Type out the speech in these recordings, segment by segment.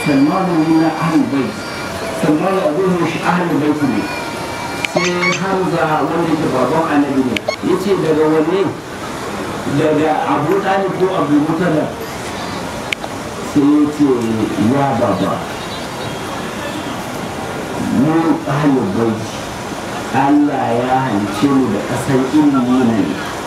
salmanu na ahlul bait salmanu abin shi ahlul bait ne sai hamza wanda ke baban annabi ne yace daga wanne daga abu talib ko abu mutalib sai yace ya baba mu ahlul bait Allah ya halice mu da ƙasar ilimi ne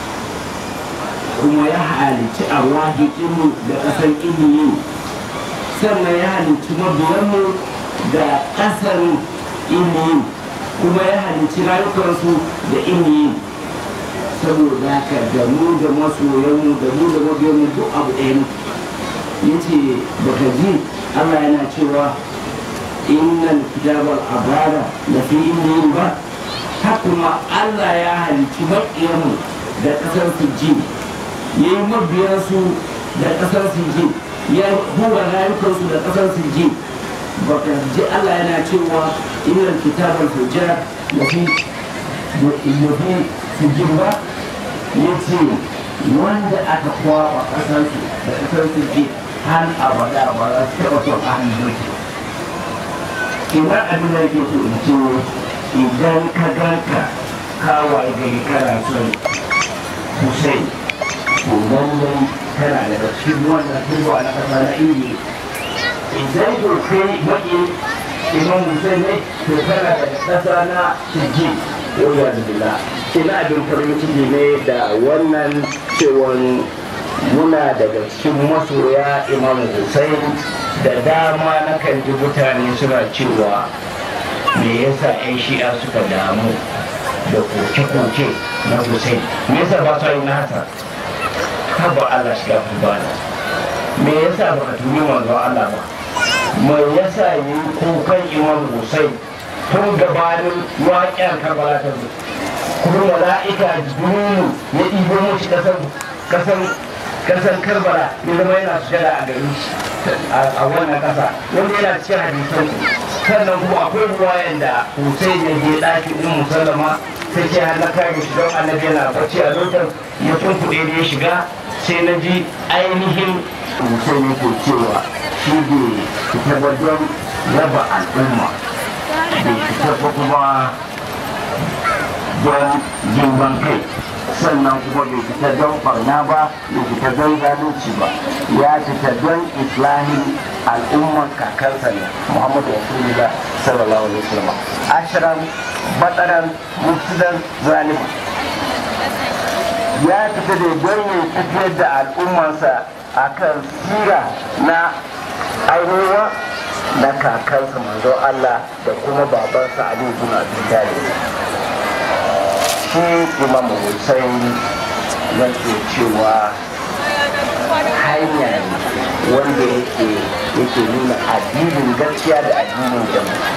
kuma ya halici a mu da ƙasar ilimi sannan ya halici mabiyanmu da ƙasar ilimi kuma ya halici rayukansu da ilimi saboda haka da mu da masoyanmu da mu da mabiyanmu duk abu ɗaya ne yace baka ji Allah yana cewa innal kitabal abara da fi ilmin ba kuma Allah ya halici maƙiyanmu da ƙasar sujji ya yi mabiyansu da ƙasar sujji ya hura rayukansu da ƙasar sujji baka ji Allah yana cewa innal kitabal fujjar da fi da fi sujjin ba ya ce wanda aka kwaɓa ƙasarsu da ƙasar sujji har abada ba za su taɓa son ahalin ina abin da yake so in ce idan ka ganka kawai gari kana son Hussein to lallai tana daga cikin wannan turba na kasa na indiya idan to kai baki imam Hussein ne to tana daga kasa na shirji yau da billah ina abin farin ciki ne da wannan cewon muna daga cikin masoya imam Hussein da dama na kan ji mutane suna cewa me yasa 'yan shi'a suka damu da koke-koke na Hussein me yasa ba su yi nasa haba Allah shiga bana me yasa ba ka tuni manzo Allah ba me yasa yi kukan imam Hussein tun gabanin waƙiyar karbala ta zo kuma mala'ika jibrilu ya ɗibo mushi kasan kasan karbala ya zama yana sujada a gari a wannan kasa wanda yana cikin hadisan sannan kuma akwai ruwayan da Hussein ya je ɗakin ɗin musallama sai ce har na kare shi don annabi yana bacci a lokacin ya tunkuɗe da ya shiga sai na ji ainihin Hussein yake cewa shi bai fita ba don raba al'umma bai fita ba kuma don girman kai sannan kuma bai fita don barna ba bai fita don zalunci ba ya fita don islahin al'umman kakansa ne muhammadu rasulullah sallallahu alaihi wasallam ashiran bataran mufsidan zalima ya fita da don ya tafiyar da al'ummansa akan sira na ainihin na kakansa manzo Allah da kuma babansa Ali bin Abi Talib shi imam hussein yake cewa hanya ne wanda yake yake nuna addinin gaskiya da addinin jama'a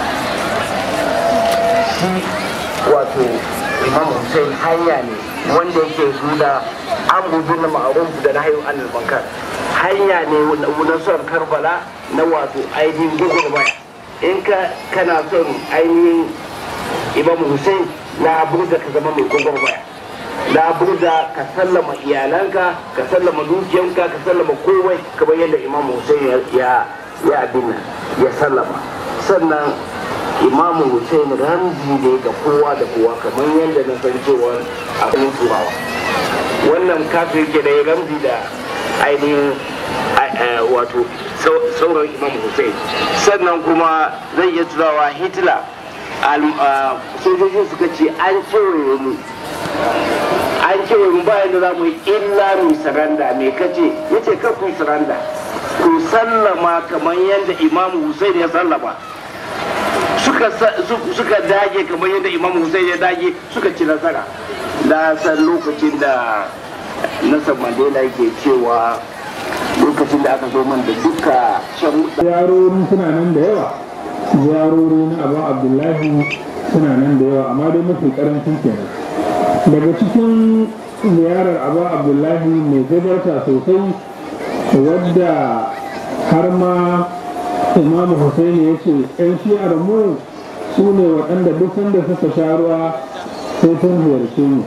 shi wato imam hussein hanya ne wanda yake nuna an gudu na ma'aruf da na hayu anil bankar hanya ne na son karbala na wato ainihin gugurmaya in ka kana son ainihin imam hussein laburda ka zama mai gwagwarmaya laburda ka sallama iyalanka ka sallama dukiyanka ka sallama komai kamar yadda imam hussein ya ya abin ya sallama sannan imam hussein ramzi ne ga kowa da kowa kamar yadda na san cewa a kuma turawa wannan kafin ke da ya ramzi da ainihin wato sauran imam hussein sannan kuma zai iya turawa hitler sojojin suka ce an kewaye mu an kewaye mu bayan da za mu yi illa mu saranda me kace yace kar ku saranda ku sallama kamar yadda imamu Hussein ya sallama suka dage kamar yadda imamu Hussein ya dage suka ci nasara na san lokacin da Nelson Mandela yake cewa lokacin da aka zo man da duka shan yarori suna nan da yawa ziyarori na abu abdullahi suna nan da yawa amma dai mafi karancin kenan daga cikin ziyarar abu abdullahi mai gabarta sosai wadda har ma imamu Hussaini ya ce yan shi'ar mu su ne waɗanda duk sanda suka sha ruwa sai sun ziyarce mu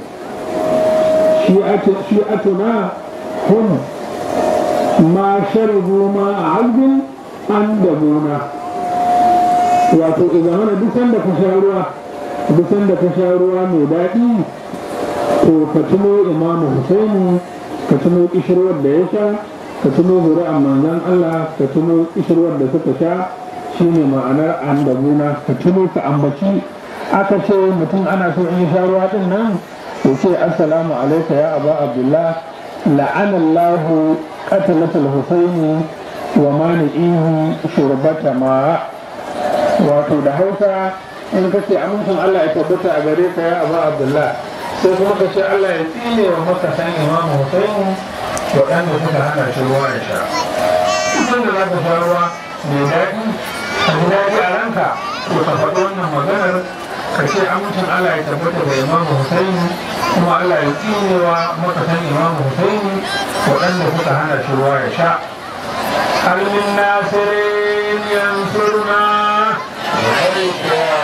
shi'atuna hum ma sharabu ma a azbin an dabuna wato idan mana duk sanda ka sha ruwa duk sanda ka sha ruwa mai daɗi to ka tuno imamu husaini ka tuno kishirwar da ya sha ka tuno zuri'an manzan Allah ka tuno kishirwar da suka sha shine ma'anar an dabuna ka tuno ka ambaci aka ce mutum ana so in sha ruwa din nan ya ce assalamu alaika ya aba abdullah la'anallahu qatalatul husaini wa mani'ihi shurbata ma wato da hausa in ka ce amincin Allah ya tabbata a gare ka ya aba abdullah sai kuma ka ce Allah ya tsine wa makasan imam husaini waɗanda suka hana shi ruwa ya sha kusan da za ka sha ruwa mai daɗi a ji daɗi a ranka to ka faɗi wannan maganar ka ce amincin Allah ya tabbata da imam husaini kuma Allah ya tsine wa makasan imam husaini waɗanda suka hana shi ruwa ya sha هل من ناصر ينصرنا لبيك يا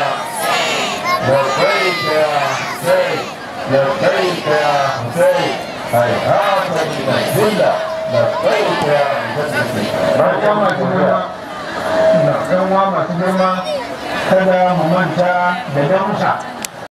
لبيك يا حسين لبيك يا حسين هيهات من الذلة لبيك يا حسين barkan masu girma na ɗanwa masu girma kada mu manta da damusa